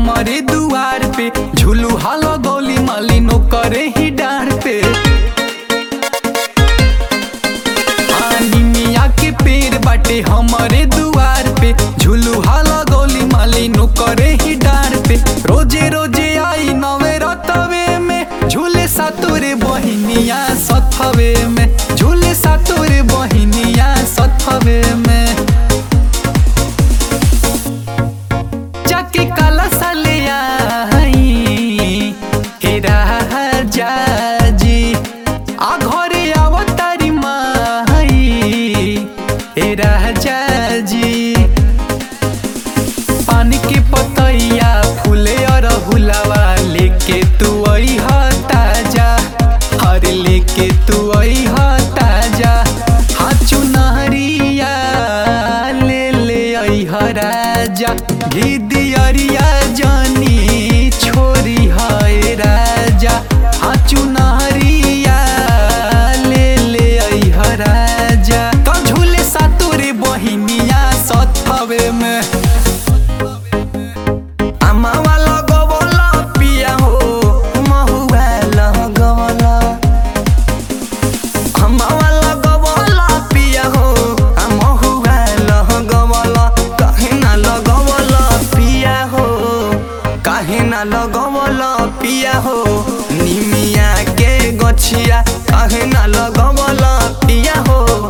हमारे दुआर पे झूलू हालो गोली माली नो करे ही डार पे आनी मिया के पेड़ बाटे हमारे दुआर पे झूलू हालो गोली माली नो करे ही डार पे रोजे रोजे आई नवे रतवे में झूले सातुरे बहिनिया सथवे में झूले सातुरे बहिनिया सथवे में जाके काला साले आई हे राजा जी आ घरे आवतारी माई हे राजा जी पानी के पतैया फूले और हुलावा लेके तू आई ह ताजा हर लेके तू आई ह ताजा हाँ चुनहरिया ले ले आई ह राजा घी दियरिया जानी छोरी है राजा हाँ चुनहरिया ले ले आई ह राजा तो झूले सातुरे बहिनिया सथवे में আমাওয়া লগবল পিয়া হো মহুয়া লগবল আমাওয়া লগবল পিয়া হো মহুয়া লগবল কাহে না লগবল পিয়া হো কাহে না লগবল পিয়া হো নিমিয়া কে গছিয়া কাহে না লগবল পিয়া হো